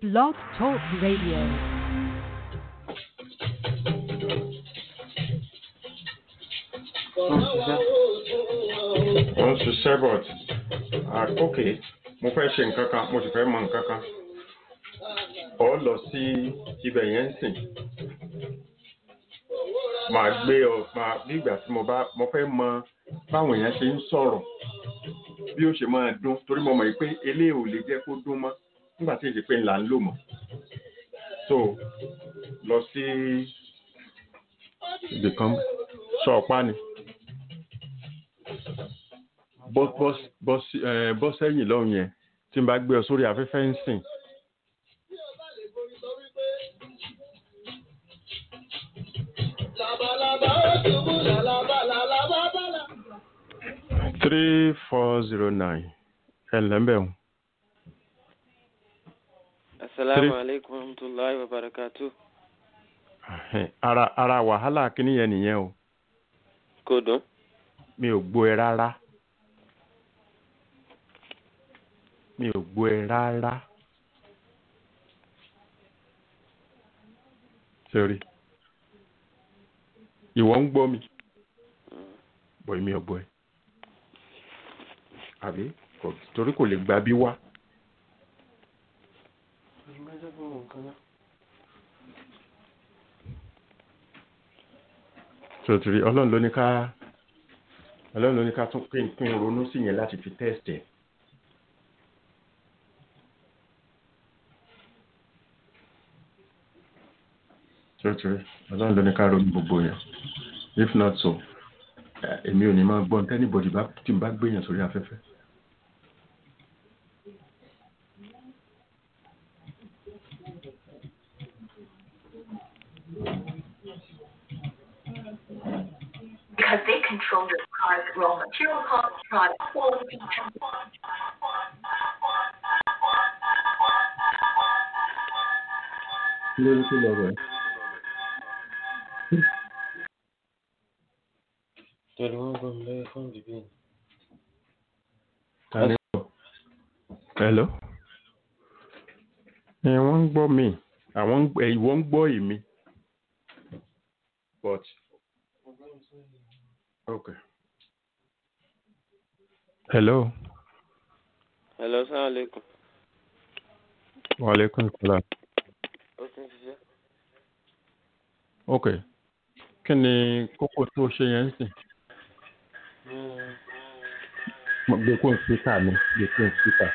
Blog Talk Radio. wọ́n ń ṣiṣẹ́ but àkókè mo fẹ́ ṣe nǹkan kan mo sì fẹ́ mọ nǹkan kan ọ lọ sí ibẹ̀ yẹn ń sìn màá gbé ọ màá bí ìgbà tí mo bá mo fẹ́ mọ báwọn èèyàn ṣe ń sọ̀rọ̀ bí ó ṣe máa dún torí mo mọ̀ pé eléyìí ò lè jẹ́ kó dún mọ́ nígbà tí èdè pé ńlá ń lò mọ́ so lọ sí ibì kan sọ ọ̀pá ni bọ́ bọ́ bọ́ sí ẹ bọ́ sẹ́yìn lọ́hùn yẹn tí n bá gbé ọ sórí afẹ́fẹ́ ń sìn. three four zero nine ẹ ǹlẹ́ ń bẹ̀ wọ́n. Assalamu alaikum warahmatullahi wabarakatuh. ara ara wàhálà kìíní yẹn nìyẹn o Kò dùn. mi ò gbọ́ ẹ rárá mi ò gbọ́ ẹ rárá sori ìwọ ń gbọ́ mi bọ̀ mi ò gbọ́ ẹ àbí kò- torí kò lè gba bí wá sotiri ọlọ́run ló ní ká ọlọ́run ló ní ká tún pín pín ronú sí yẹn láti fi test ẹ̀. sotiri ọlọ́run ló ní ká ronú gbogbo yẹn if not so eh, èmi ò ní máa gbọ́ anybody bá tí n bá gbé yẹn sórí afẹ́fẹ́. because they control your car's raw material costs, product quality, kí ló ní kí lọ rẹ̀? Torí wọ́n gbọ́ mi lórí fóònù bíbí ni. ta ni bọ̀? hello. ẹ wọ́n ń gbọ́ mi àwọn ń gbọ́ ẹ, ìwọ ń gbọ́ èmi but okay. hello. Hello, assalamu alaikum. wa aleykum salaam. Ó ti ń ṣiṣẹ́. ok kí ni kókó tó ṣe yẹn ń sìn. Mo gbé kó n síkà mi gbé kó n síkà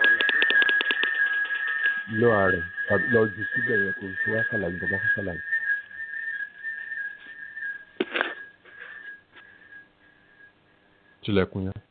lọ ààrẹ tàbí lọ jù síbẹ̀ yẹn kò sí wá ṣàlàyé bàbá fún ṣàlàyé. tilẹ̀kùn yẹn.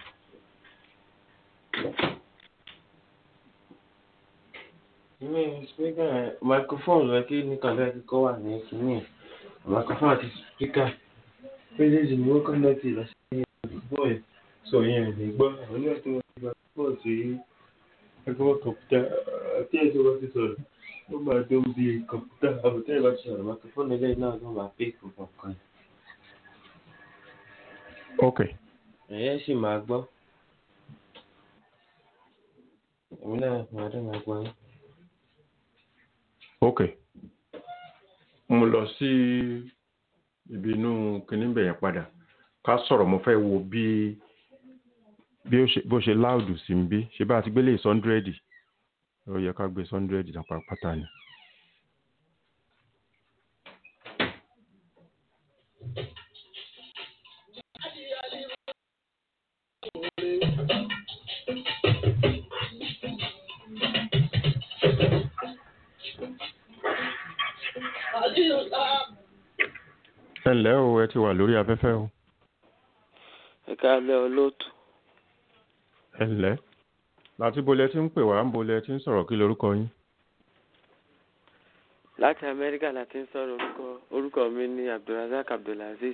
Ìwé speaker microphone rẹ̀ kí ní kàlẹ́ kíkọ́ wà ní kìíní ẹ̀. Microphone àti speaker. Méjèèjì ni wọ́n connect lọ sí ìgbọ́ ẹ̀. Sọ yẹn lè gbọ́. Àwọn ilé ẹ̀sìn wọn ti gba pọ̀ sí ẹgbẹ́ kọ̀ǹpútà. Àti ẹ̀sìn wọn ti sọ̀rọ̀. Ó máa tó bí kọ̀ǹpútà. Àbùtẹ́ ìbá ti sọ̀rọ̀. Microphone ilé náà ló máa pé ìkọ̀ọ̀kan kan. ok Ẹ̀yẹ́ sì máa gbọ́. Èmi náà máa dé máa gbọ́ yín. ok mo lọ sí ibi inú kinní bẹ̀yẹn padà ká sọ̀rọ̀ mo fẹ́ wo bí bí ó ṣe bó ṣe láòdù sí ń bí ṣe bá a ti gbélé sọ́ndúrẹ́dì ó yẹ ká gbé sọ́ndúrẹ́dì náà pátá ni. ẹ ǹlẹ́ o ẹ ti wà lórí afẹ́fẹ́ o Ẹ káàlẹ́ olóòtú. ẹ ǹlẹ́ láti bolẹ̀ tí ń pè wá ń bolẹ̀ tí ń sọ̀rọ̀ kí lorúkọ yín. Láti Amẹ́ríkà la ti ń sọ̀rọ̀ orúkọ orúkọ mi ní Abdulrazak Abdulaziz.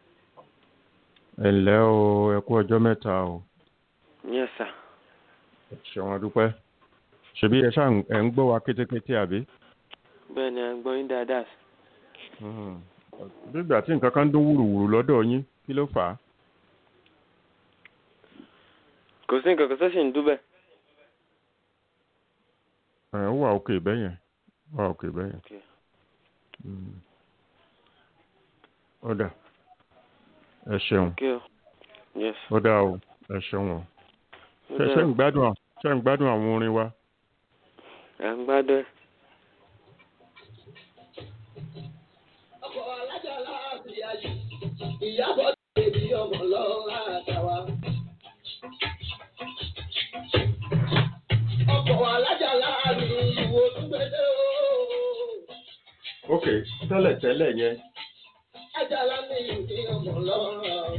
ẹ ǹlẹ́ o ẹ kú ọjọ́ mẹ́ta o Yes sir. ṣẹ̀wọ̀n adúpẹ́ ṣebí ẹ ṣáà ń- ẹ ń gbọ́ wa kétékété àbí. Bẹ́ẹ̀ ni à ń gbọ́ yín dáadáa. Mhm. bí ìgbà tí nǹkan kan ń dún wùrùwùrù lọ́dọ̀ yín kí ló fà á. Kò sí nǹkan kan tó sì ń dúbẹ̀. ẹ̀ ó wà òkè bẹ́yẹn ó wà òkè bẹ́yẹn. Okay. Mm. ó dà ẹ ṣeun Okay. o. Yes. ó dà o ẹ ṣeun o Ó ṣe ṣe dára. ń gbádùn à- ṣe ń gbádùn àwọn orin wa. À ń gbádùn ẹ̀. ọkọ̀ alájà láàbì ayé ìyàbọ̀ tèmi ọmọ lọ́wọ́ àtàwà. ọkọ̀ alájà láàbì ìwò túnbẹ̀dẹ̀ ooo. ok tẹ́lẹ̀ tẹ́lẹ̀ yẹn Ajala ní ìdí ọmọ lọ́wọ́.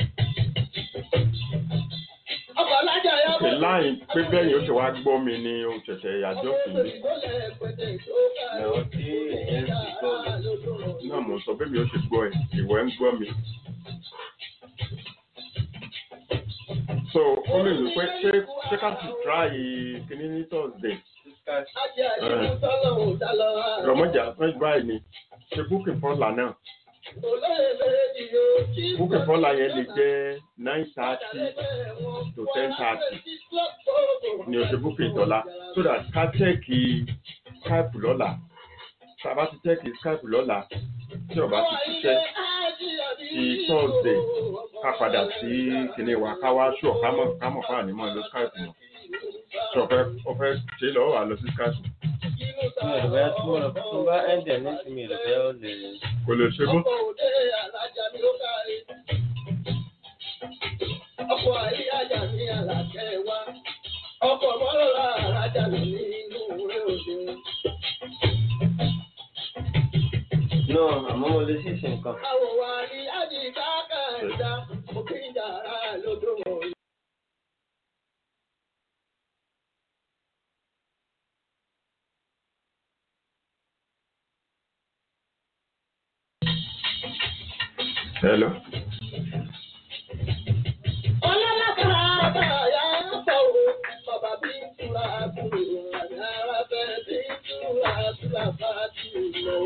ọkọ̀ alájà ok yàbọ̀. láì pé bẹ́ẹ̀ yóò ṣe wá gbọ́ mi ni o ṣẹ̀ṣẹ̀ àjọ sí mi Lọ́wọ́ tí èèyàn ti gbọ́ mi. náà mo sọ bẹ́ẹ̀ mi ó ṣe gbọ́ ẹ ìwọ ẹ̀ ń gbọ́ mi. so ó lè rò pé ṣé ṣé ká sì try kíní ní thursday rọmọjà fún báyìí ni ṣe booking fọ́là náà booking fọ́là yẹn lè jẹ́ nine thirty to ten thirty ni o ṣe booking tọ́lá so that ká chẹ́ẹ̀kì skype lọ́la tá a bá ti chẹ́ẹ̀kì skype lọ́la tí ọba ti ṣiṣẹ́ ti thursday ká padà sí kíní wa ká wá ṣù ká mọ̀ ká mọ̀ fáwọn onímọ̀ ló skype mọ̀ tí ọ̀fẹ́ ọ̀fẹ́ ṣe lọ́wọ́ wà lọ sí skype Mi ò rò bẹ́ẹ̀ tí mo rò tó bá ẹ̀ǹdẹ̀ ní sí mi ò rò bẹ́ẹ̀ ó lè. kò lè ṣe mọ́. Ọkọ̀ àyíyájà ní àlàkẹ́ wa, ọkọ̀ mọ́lọ́lá àrájà mi nínú rẹ̀ òde. No, àmọ́ mo lè ṣèṣe nǹkan. Àwọ̀ wa ní àdìgbà kàńdá, òkè ìjàrá lódò mọ̀. hello. Ọlọ́lákàrà àbáyá pọ̀ o, bàbá bí ń tura kúrò, àyàrá bẹ́ẹ̀ bí ń tura tura bá ti lọ.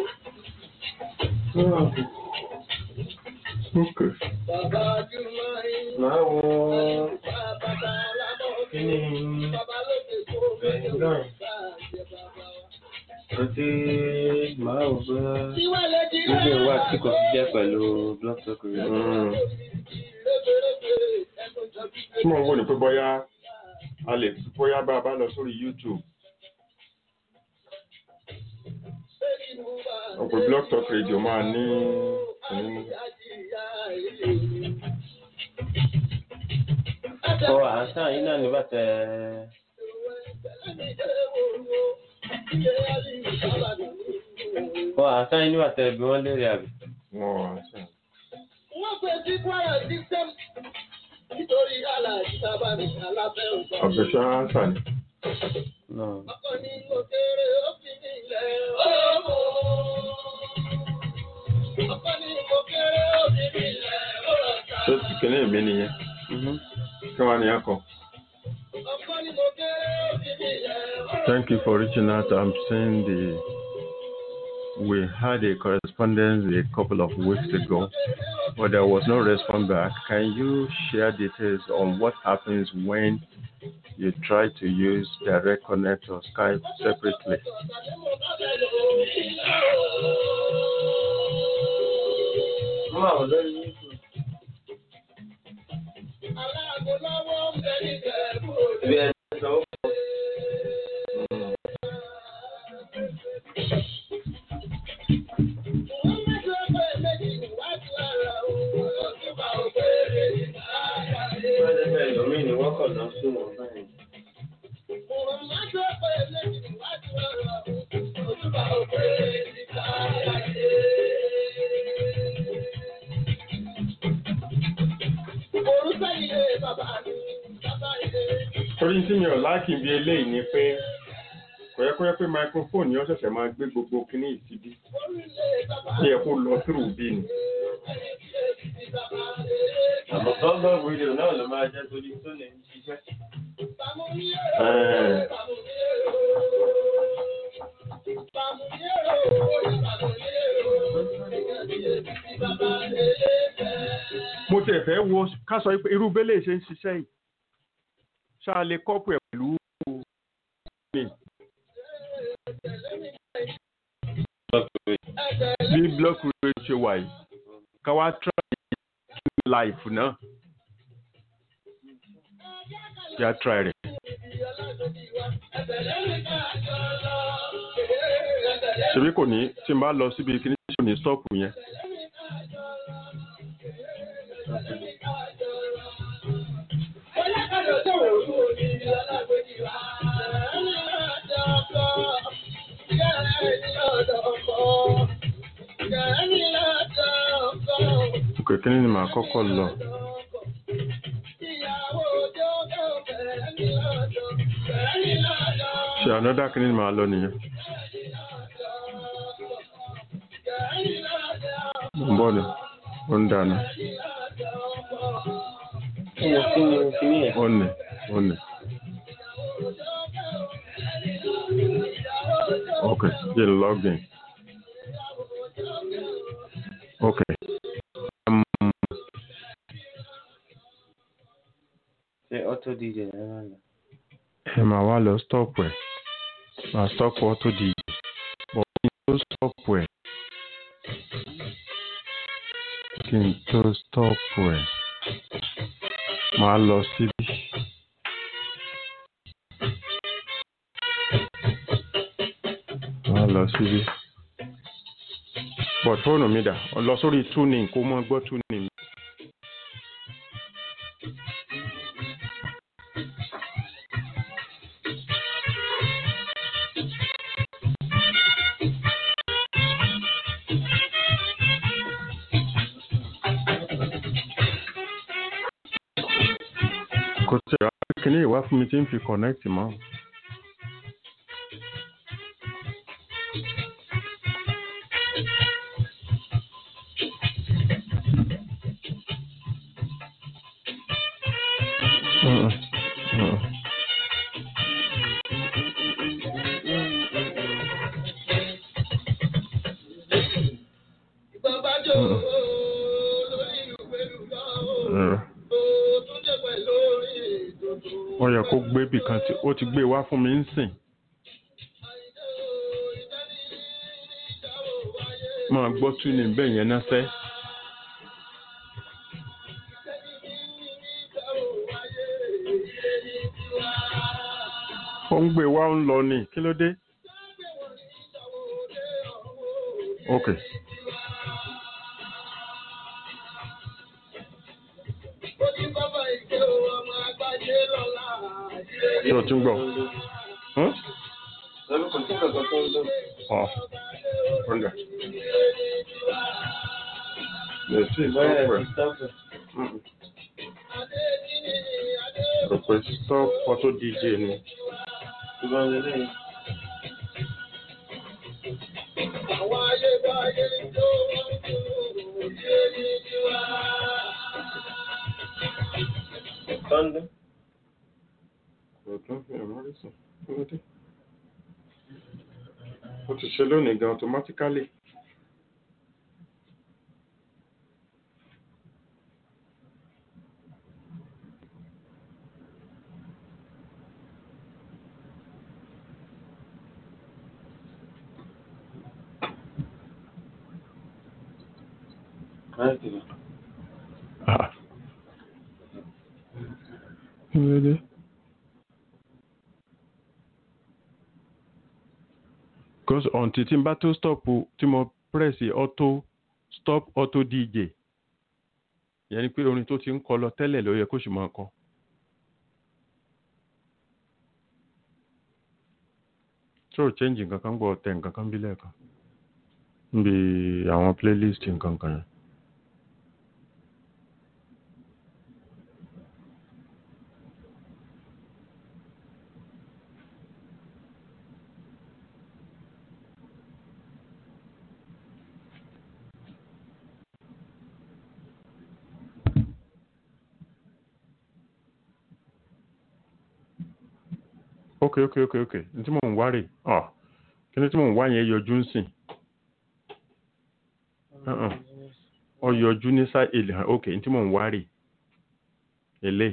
ok Bàbá Jùmọ̀ yín. Màá wo Bàbá Alábọ̀ kí ni Bàbá lóde kó Bẹ̀rẹ̀ náà. àti màá wò bóyá níbi ìwà tí kò fi jẹ́ pẹ̀lú blood sugar. Mm. tí mo ń wò ní pé bóyá a lè bóyá bá a bá lọ sórí youtube ọ̀pọ̀ blog talk radio máa ní ní Ọ àṣà yìí náà nígbà tẹ ọ àṣà yìí nígbà tẹ bí wọ́n léèrè àbí. wọn àṣà. Wọ́n pè sí Kwara system nítorí aláàjì sábà ní alábẹ́ òjò. àbẹ̀ṣà àṣà ni. náà Ọkọ ní mo kéré ó fi ní ilẹ̀ ọmọ. Ọkọ ní mo kéré ó fi ní ilẹ̀ ọ̀rọ̀ ta. ṣé ti kíní mi nìyẹn kí wọ́n á ní akọ. Ọkọ ní mo kéré ó fi ní ilẹ̀ ọ̀rọ̀ Thank you for reaching out. I'm saying the we had a correspondence a couple of weeks ago, but there was no response back. Can you share details on what happens when you try to use direct connect or Skype separately? wọ́n máa wọ̀ lórí YouTube. aláàbò lọ́wọ́ ń bẹ ní ìjẹ̀bú ibi ẹ̀ sọ ó pọ̀. Wọ́n mẹ́jọ pé méjì níwájú ara òun ọdún bá òkèèrè ìdáyàlé. wọ́n lè bẹ̀rẹ̀ lómi ni wọ́n kàn lọ sí wọn báyìí. Wọ́n mẹ́jọ pé méjì níwájú ara òun ọdún bá òkèèrè ìdáyàlé. Orúkọ ilé bàbá mi, bàbá ilé. Torí tí mi ò láàkì bí eléyìí ni pé kò yẹ kó yẹ pé microphone yẹn ṣẹ̀ṣẹ̀ máa gbé gbogbo kíní ìsíbí. Orílẹ̀ bàbá Ó yẹ kó lọ through bí ni. mi, bàbá ilé. àmọ́ gángan fídíò náà ló máa jẹ́ torí tó lè ń ṣiṣẹ́. Ẹ̀ẹ́. Mo tẹ̀ fẹ́ wo ká sọ pé irú bẹ́lẹ̀ ṣe ń ṣiṣẹ́ yìí. Ṣá lè kọ́pù ẹ̀ pẹ̀lú mi. bí block radio ṣe wà yìí ká wá try life náà kí á try rẹ̀. ṣebí kò ní tí n bá lọ síbi kíní tí kò ní stop yẹn. òkè kíní ni màá kọ́kọ́ lọ. ṣe ànádà kíní ni màá lọ nìyẹn. ń bọ̀ ni ó ń dáná Kí ni kí ni kí ni ẹ̀? ó nì ó nì. ok jẹ́ n log in. ok. Um, Ṣé auto DJ ẹ̀ máa lọ? ẹ máa wá lọ stop ẹ máa stop auto dj bọ̀ kí n tó stop ẹ kí n tó stop ẹ máa lọ síbí. máa lọ síbí. bọ̀ fóònù mi dà ọ lọ sórí tuning kó mọ́ gbọ́ tuning. kò tí ì rà kíní ìwá fún mi tí ń fi connect mọ́. Mm-mm. Mm-mm. Mm. ó yẹ kó gbé bì kan tí ó ti gbé wá fún mi ń sìn. máa gbọ́ tún ní bẹ́ẹ̀ yẹn náà sẹ́. ó ń gbé wá ń lọ ní kí ló dé. ok. ṣé o tún gbọ́? Hmm? Lọ́dún kò sí kankan tó ń lọ. Ọ̀ ọ̀dà. Lè sí Báyà stop ti ẹ̀. stop ẹ̀. Mm-mm. Rò pé stop photo DJ ni. Ìbọn lélẹ̀ yìí. Tọ́ndún. Kò tún fi ẹ̀mọ́ rí sùn. Kí ló dé? Ó ti ṣe lónìí gan automatically. Láti lọ. Ah. Kí ló dé? Because until tí n bá tó stop o, tí mo press auto stop auto DJ. Ìyẹn ni pé orin tó ti ń kọ lọ tẹ́lẹ̀ ló yẹ kó sì máa kọ. Tí ò change nǹkan kan gbọ́ tẹ nǹkan kan bí lẹ́ẹ̀kan. Níbi àwọn playlist nǹkan kan yẹn. ok ok ok ok n tí mò ń wá rè ọ kí ni tí mò ń wá yẹn yọjú ń sìn Uh-uh. ọ yọjú ní sá èlè hàn ok n tí mò ń wá rè èlé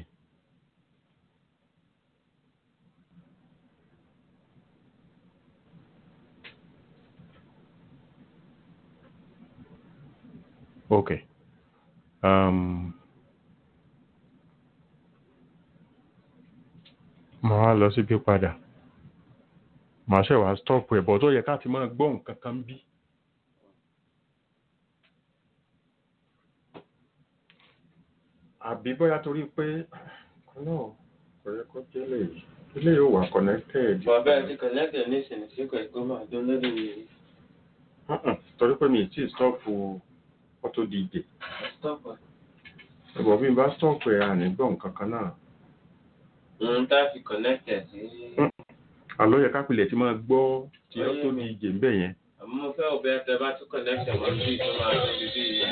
ok um, màá wá lọ síbí padà màá ṣe wá stop ẹ̀ bọ̀ tó yẹ ká ti máa gbọ́ nǹkan kan bí. àbí bóyá torí pé náà kò yẹ kó jẹ́ lè ilé yóò wà connected. bàbá ẹ ti kọ̀lẹ́tẹ̀ ní ìsìn sí kò ẹ̀kọ́ máa jó lórí mi. Mm-mm, torí pé mi ì tí ì stop auto dj stop ẹ̀. ẹ̀bọ̀ bí n bá stop ẹ̀ à ní gbọ́ nǹkan kan náà. n tá fi kọ̀lẹ́tẹ̀ sí. àlọ́ yẹ kápilẹ̀ tí máa gbọ́ tí Ayé auto mi. dj ń bẹ̀ yẹn. àmọ́ mo fẹ́ òbí ẹ tẹ bá tún kọ̀lẹ́tẹ̀ mọ́ sí tó máa jó bíbí yìí.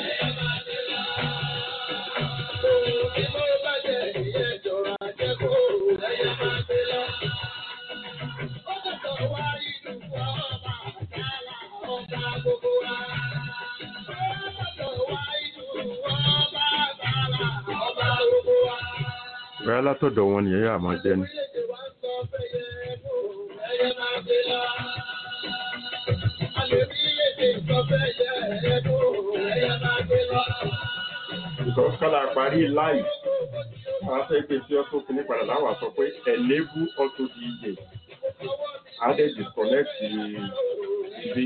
bẹ́ẹ̀ látọ̀dọ̀ wọn nìyẹn yà máa jẹ́ ni. because kálá parí láì wọ́n á fẹ́ gbé sí ọ́tò kìíní padà láwà sọ pé enable auto dj á dẹ̀ disconnect ibi.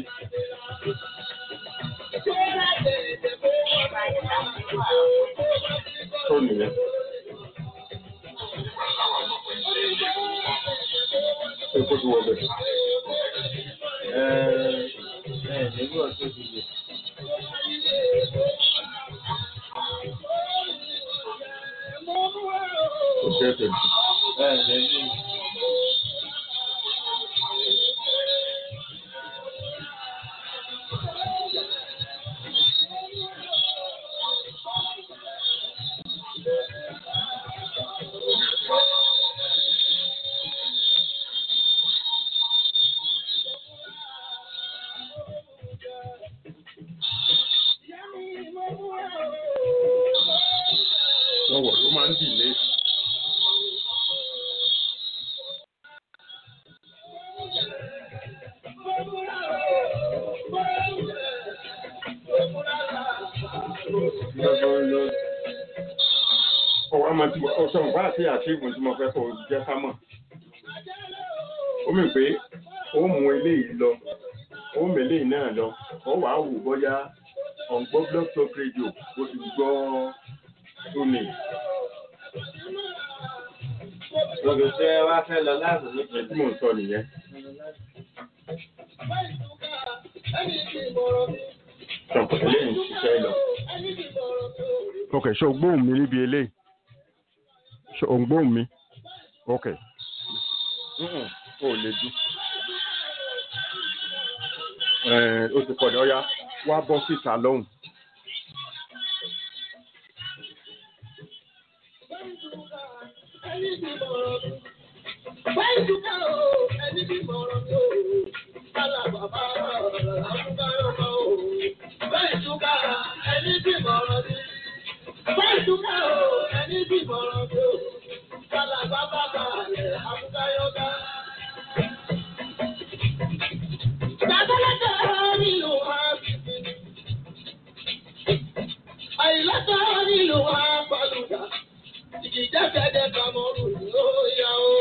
tó nìyẹn. ṣé kó ti wọ bẹ̀? ẹ ẹ nígbà tó ti yẹ. ó jẹ́ tẹ̀lé. ẹ ẹ lẹ́yìn. wọ́n wọ̀ ló máa ń dìlé. ọwọ́ àmọ́ tí mo sọ nǹkan àti àṣìwò tí mo fẹ́ kó jẹ́ ká mọ̀. ó mì pé ó mú eléyìí lọ ó mú eléyìí náà lọ ó wàá wò bóyá ọ̀gbọ́n blog talk radio ó ti gbọ́ tóní. Gbogbo tí ẹ wá fẹ́ lọ láàbò ní ẹ̀ tí mò ń sọ nìyẹn. Ṣọ̀pọ̀ eléyìí ń ṣiṣẹ́ lọ. ok ṣé o gbóhùn mi níbi eléyìí ṣé o ń gbóhùn mi ok Mm-mm, o ò lè dún. Ẹ̀, ó ti pọ̀ ní ọ̀yá wá bọ́ síta lọ́hùn. Àìlọ́tọ̀ nílò wa pàlùdà, ìjìjáfẹ́dẹ́ kàmọ́rù ló yá o.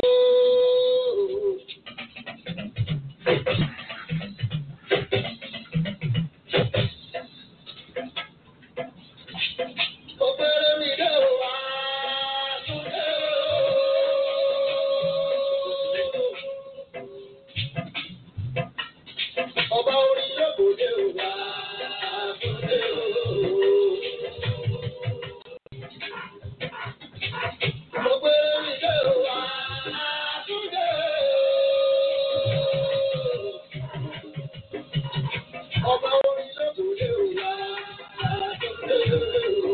Òpèrè mi dé o wá, túnde o. Ọba orin yóò kò dé o wá, túnde o. Òpèrè mi dé o wá, túnde o. Ọba orin yóò kò dé o wá, túnde o.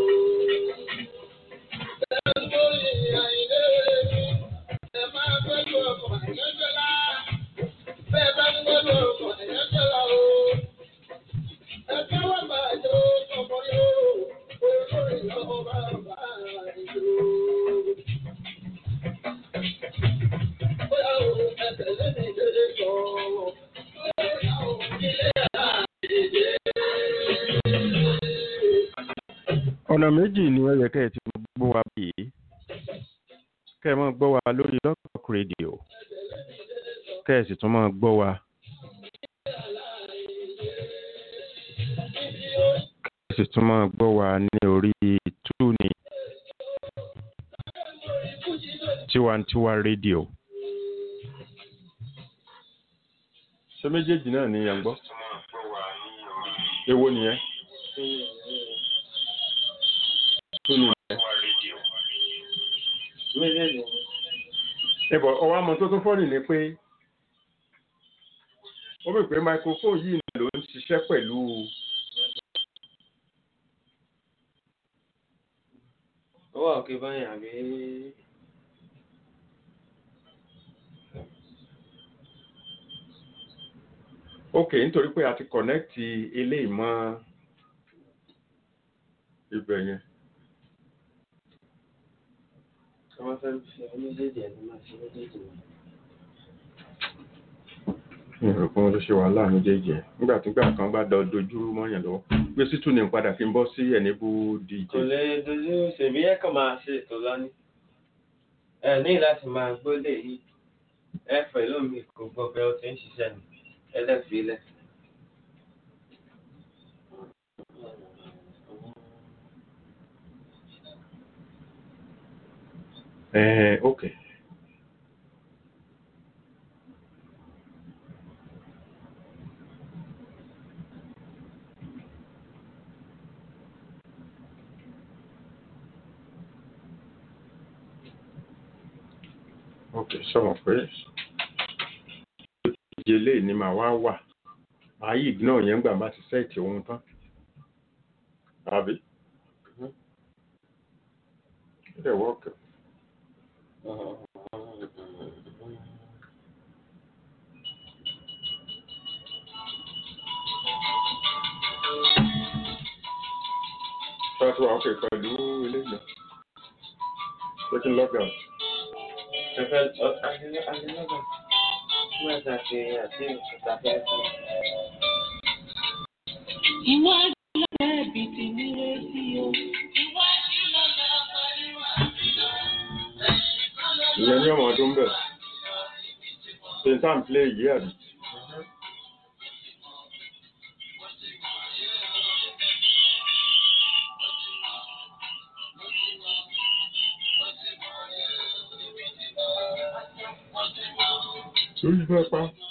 ọ̀nà méjì ni ó yẹ kẹ́ ẹ ti gbọ́ wa bíi kẹ́ ẹ máa gbọ́ wa lórí Lọ́kọ̀ọ́kọ́ rédíò kẹ́ ẹ sì tún máa gbọ́ wa kẹ́ ẹ sì tún máa gbọ́ wa ní orí túùnì tiwantiwa rédíò. ṣé méjèèjì náà ni ẹ̀ ń gbọ́? èwo nìyẹn? túùnì nìyẹn. méjèèjì ni. ẹ̀bọ̀ ọwọ́ àmọ́ tó tún fọ́nì ni pé ó bẹ̀ pé microphone yìí ló ń ṣiṣẹ́ pẹ̀lú ó wà òkè báyìí àbí. ok nítorí pé a ti connect eléyìí mọ́ ibẹ̀ yẹn tí wọ́n fẹ́ ṣe méjèèjì ẹ̀ ní máa ṣe méjèèjì ni. mi ò rò pé wọ́n ló ṣe wàhálà méjèèjì ẹ̀ nígbà tí gbà kan bá dọ dojú mọ́yàn lọ́wọ́ gbé sí túnì padà kí n bọ́ sí ẹ̀nìbù dj kò lè dojú ṣèbí ẹ kàn máa ṣe ètò lọ́ní. ẹ ní láti máa gbólé yìí ẹ fẹ́ lómi kò gbọ́ pé ó ti ń ṣiṣẹ́ ni ẹlẹ́fìílẹ̀. ẹ̀ẹ́ ok ok sọ̀rọ̀ pé ìdíje ni màá wá wà màá yìí náà yẹn gbà bá ti sẹ́ẹ̀tì ohun tán àbí ó dẹ̀ wọ́ọ̀kì That's why okay pẹ̀lú ilé ìgbà. Ṣé kí n log out? Ẹ̀fẹ̀ adínlọ́gbà nígbà tá a ṣe àti ìkúta fẹ́ fún un. Iwájú lọ́la ẹ̀bì tí ní retí o. Iwájú lọ́la pariwo Ìyẹn ní ọmọ ọdún bẹ̀. Ṣé n tàn play yìí àbí? Lórí fẹ́ pa.